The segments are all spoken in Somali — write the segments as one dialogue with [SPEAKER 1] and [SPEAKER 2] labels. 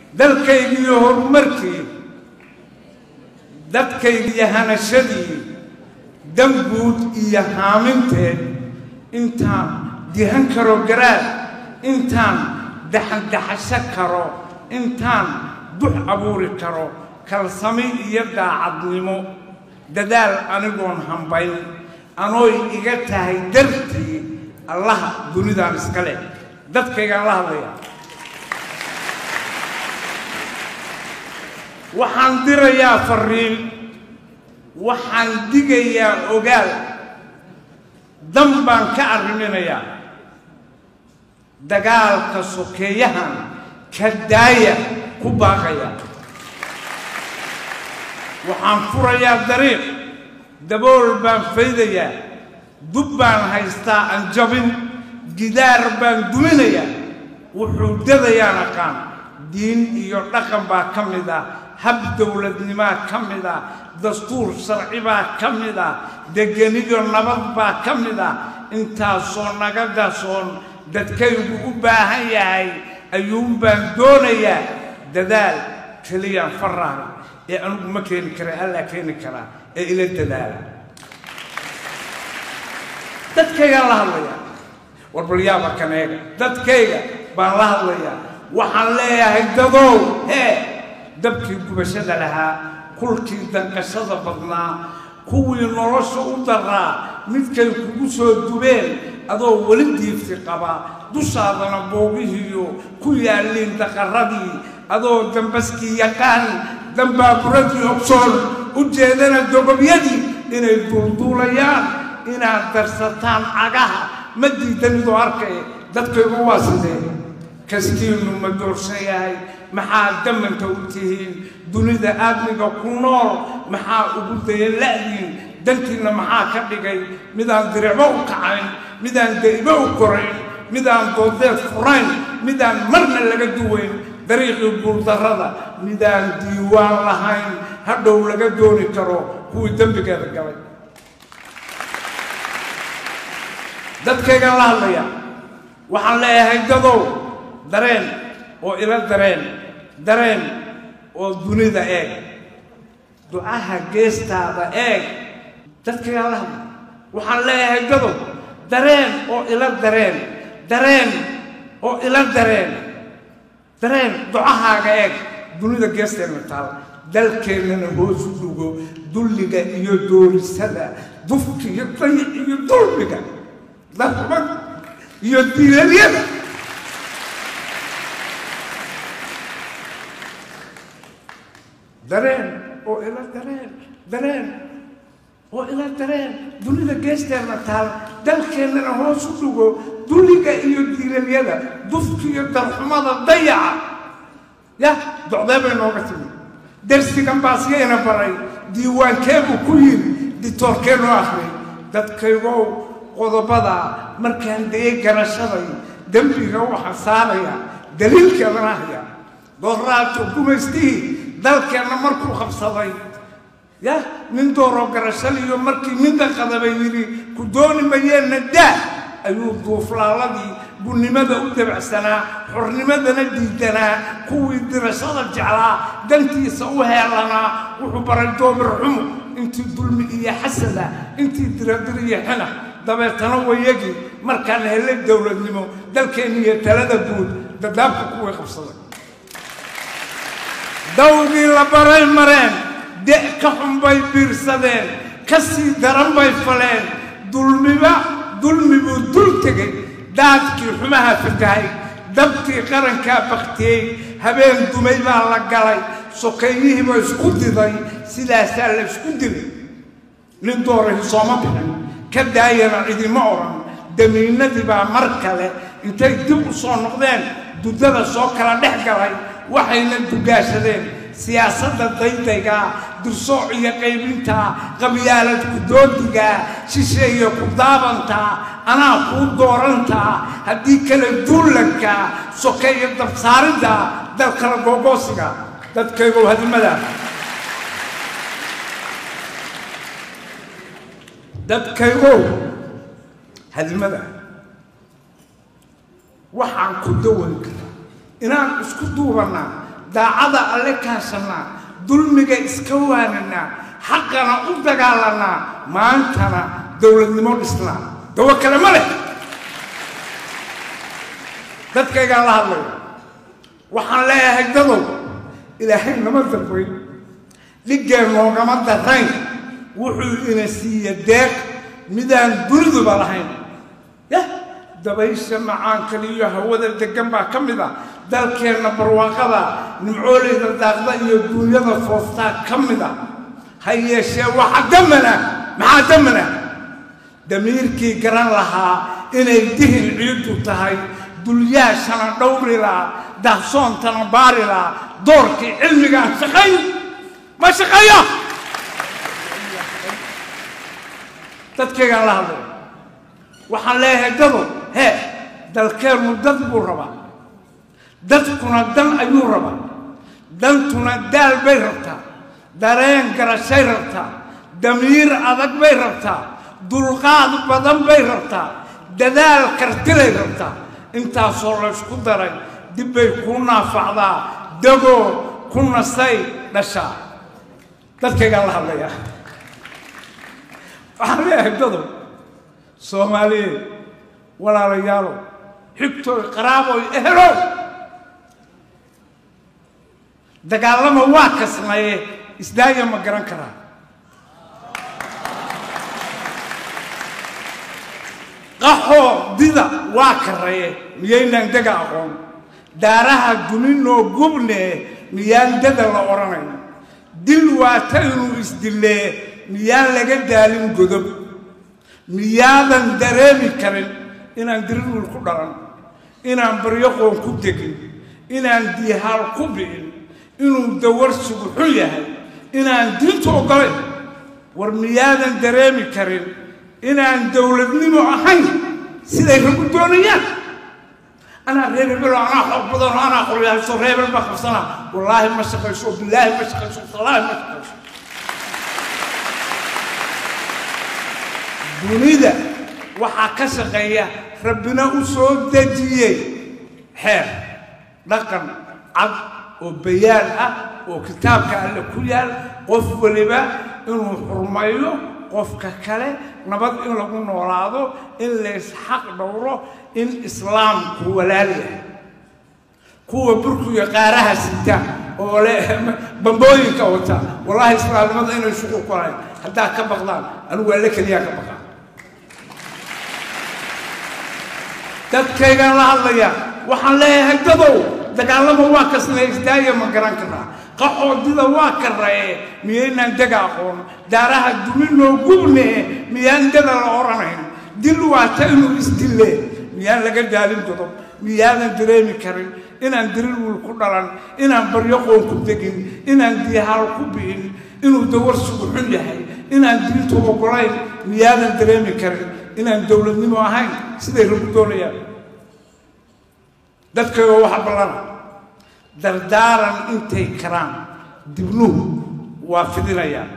[SPEAKER 1] dalkaygiiyo horumarkii dadkaygiiyo hanashadii danguud iyo haaminteed intaan dihan karo garaad intaan daxandaxasho karo intaan dux abuuri karo kalsami iyo daacadnimo dadaal anigoon hambayn anooy iga tahay dartii allaha dunidaan iska leh dadkaygaan la hadlayaa waxaan dirayaa fariin waxaan digayaa ogaal dan baan ka arriminayaa dagaalka sokeeyahan ka daaya ku baaqaya waxaan furayaa dariiq dabool baan faydayaa dub baan haystaa aan jabin gidaar baan duminayaa wuxuu dadayaan aqaan diin iyo dhaqan baa ka mid ah hab dowladnimaa ka mid ah dastuur sharci baa ka mid ah degeniyo nabad baa ka mid ah intaasoo naga gasoon dadkaygu u baahan yahay ayuun baan doonayaa dadaal keliyaan faraaga ee anugu ma keeni kara allaa keeni karaa ee ila dadaala dadkaygaan la hadlayaa warbalyaaba kaneega dadkayga baan la hadlayaa waxaan leeyahay dadow hee dabkii gubashada lahaa kulkii danqashada badnaa kuwii nolosha u daraa midkay kugu soo dubeen adoo weli diifti qaba dushaadana boogihiiyo ku yaalliin daqarradii adoo dambaskii yaqaan dambaaburadii ogsoon u jeedana dogobyadii inay duulduulayaan inaad darsataan cagaha ma diidanidoo arkay dadkaygu waa sidee kastiinnu ma doorsan yahay maxaa damanta u tihiin dunida aadmiga ku nool maxaa ugu dayan la'diin dantiinna maxaa ka dhigay midaan diricbo u kacayn midaan daybo u korayn midaan doodeed furayn midaan marna laga duwayn dariiqii guuldarrada midaan diiwaan lahayn hadhow laga dooni karo kuwii dembigeeda galay dadkaygaan la hadlaya waxaan leeyahay dadow dareen oo ila dareen dareen oo dunida eeg ducaha geestaada eeg dadkaygaan la hadlaya waxaan leeyahay dadow dareen oo ila dareen dareen oo ila dareen dareen ducahaaga eeg dunida geesteenna taal dalkeennana hoosu dhugo dulliga iyo doorisada dufka iyo dayic iyo dulmiga darmad iyo diilalyada dareen oo ila dareen dareen oo ila dareen dunida geesteenna taal dalkeennana hoos u dhugo dulliga iyo diilalyada dufka iyo darxumada dayaca yah docdee bay nooga timi darsigan baasiyayna baray diiwaankeebuu ku yiri ditoorkeenoo akhriyay dadkaygow qodobada markaan dayay garashaday dembiga waxaa saaraya daliilkeedana haya dooraato gumaystihii dalkeenna markuu qabsaday yah nin dooroo garashaliyo markii minda qadabay yidhi ku dooni mayeenna daa ayuu duuflaaladii bunnimada u dabacsanaa xornimadana diidanaa kuwii dirashada jeclaa dantiisa u heelanaa wuxuu baray doomir xumo intii dulmi iyo xasada intii diradir iyo xina dabeetana wayagii markaan helay dowladnimo dalkeenna iyo talada guud dadaabka kuwii qabsaday dawdii la baray mareen de' ka xun bay biirsadeen ka sii daran bay faleen dulmiba dulmi buu dul tegey daadkii xumaha fatahay dabkii qarankaa baktiyey habeen dumay baa la galay sokeeyihiiba isku diday sidaasaa la isku dilay nin doorahi sooma bixin ka daayana cidima odhan damiinadii baa mar kale intay dib u soo noqdeen duddada soo kala dhex galay waxayna dugaashadeen siyaasadda daydayga dursooc iyo qaybinta qabyaalad ku-doodiga shisheeye ku daabantaa anaa kuu doorantaa haddii kale duullanka sokeeyo dabsaaridda dalkala googoosiga dadkaygow hadimada dadkaygow hadimada waxaan ku dawan karaa inaan isku duubannaa daacada alle kaashanaa dulmiga iska waaninaa xaqana u dagaalanaa maantana dowladnimo dhisnaa dawo kale ma leh dadkaygaan la hadlaya waxaan leeyahay dadow ilaahay nama dambayn dhiggeen noogama darayn wuxuu ina siiye deeq midaan duniduba lahayn yah dabaysha macaankale iyo hawada degan baa ka mid a dalkeenna barwaaqada nimcooleyda daaqda iyo duunyada fooftaa ka mid a ha yeeshee waxa damana maxaa damana damiirkii garan lahaa inay dihin ciiddu tahay dulyaashana dhowri lahaa dahsoontana baari lahaa doorkii cilmigaan shaqayn ma shaqeeyo dadkaygaan la hadlaya waxaan leeyahay dado hee dalkeennu dad buu rabaa dadkuna dan ayuu rabaa dantuna daal bay rabtaa dareen garashay rabtaa damiir adag bay rabtaa dulqaad badan bay rabtaa dadaal kartilay rabtaa intaasoo laysku daray dib bay kuu naafacdaa dagoo ku nasay dhashaa dadkaygaan la hadlayaa waxaan leeyahay dadow soomaaliyeed walaalayaalow xigtooy qaraaboy ehelow dagaalama waa kasnaye isdaaya ma garan karaa qaxoo dida waa karaye miyaynaan dega aqoon daaraha duninoo gubne miyaan dada la odhanayn dil waata inuu isdillee miyaan laga daalin godob miyaadan dareemi karin inaan dirirul ku dhalan inaan baryoqoon ku degin inaan diihaal ku bi'in inuu dawarsigu xun yahay inaan diintu oggolayn war miyaadan dareemi karin inaan dowladnimo ahayn siday ragu doonayaan anaa reer hebelo anaa xoog badanoo anaa qoryahayso reer hebel baa qabsana wallaahi ma shaqayso bilaahi ma shaqayso wallaahi ma shaqayso dunida waxaa ka shaqeeya rabbina u soo dejiyey xeer dhaqan cad oo bayaan ah oo kitaabka alle ku yaal qof weliba inuu xurmayo qofka kale nabad in lagu noolaado in laysxaq dhowro in islaamku walaal yahay kuwa burkiga qaaraha sita oo le bambooyinka wata wallaahi islaamnimada inay shuqul ku lahayn haddaa ka baqdaan anigu alle keliyaa ka baqaa dadkaygaan la hadlaya waxaan leeyahay dadow dagaalama waa kasna isdaaya ma garan karaa qaxoodida waa karaye miyaynaan dega aqoon daaraha duminoo gubne miyaan dada la odhanayn dil waata inuu isdille miyaan laga daalin godob miyaadan dareemi karin inaan dirirwil ku dhalan inaan baryoqoon ku degin inaan diihaal ku bi'in inuu dawarsigu xun yahay inaan diintu oggolayn miyaadan dareemi karin inaan dowladnimo ahayn siday ragu doonayaan dadkayga waxa ballana dardaaran intay karaan dibnuhu waa fidinayaan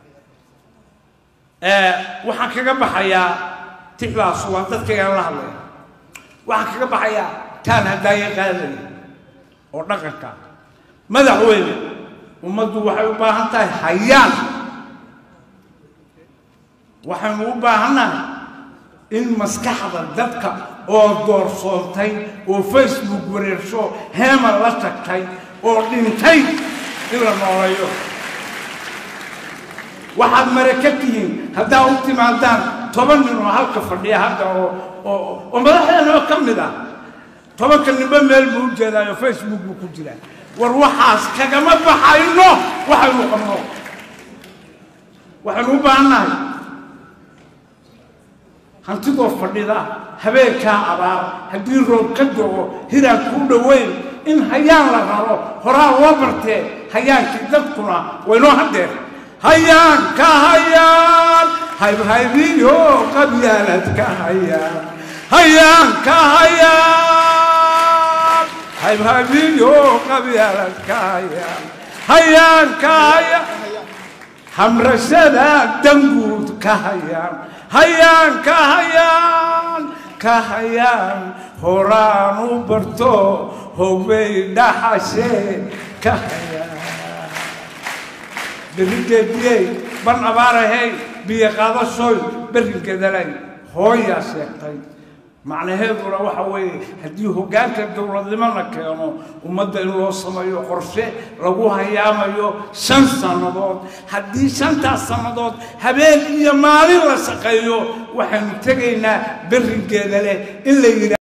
[SPEAKER 1] waxaan kaga baxayaa tixdaas waa dadkaygaan la hadlaya waxaan kaga baxayaa taan haddaaye qaadaya oo dhaqanka madaxweyne ummaddu waxay u baahan tahay hayaan waxaynu u baahannahay in maskaxda dadka oo doorsoontay oo facebook wareersho heema la tagtay oo dhintay in la nooleeyo waxaad mare ka tihiin haddaa u timaadaan toban nin oo halka fadhiya hadda oo oo oo madaxdeenoo ka mid ah tobanka ninba meel buu u jeedaayo facebook buu ku jiraa war waxaas kagama baxayno waxaynu qabno waxaynu u baahannahay hantidoo fadhida habeenkaa abaar haddii roob ka dogo hiraan kuu dhoweyn in hayaan la raro horaa loo bartee hayaankii dadkuna waynoo haddeer hayaan ka hayaan haybhaybiyo qabyaalad ka hayaan hayaan ka hayaan haybhaybiyo qabyaalad ka hayaan hayaan ka hayaan hamrashada danguud ka hayaan hayaan ka hayaan ka hayaan horaan u barto hogbay dhaxashee ka hayaa berrigeediyey ban abaarahey biyo qaadashooy berringeedalay hooyaa sheegtay macnaheeduna waxa weeye haddii hoggaanka dowladnimo la keeno ummadda in loo sameeyo qorshe lagu hayaamayo shan sannadood haddii shantaas sannadood habeen iyo maalin la shaqeeyo waxaynu tegaynaa berringeeda leh in la yidha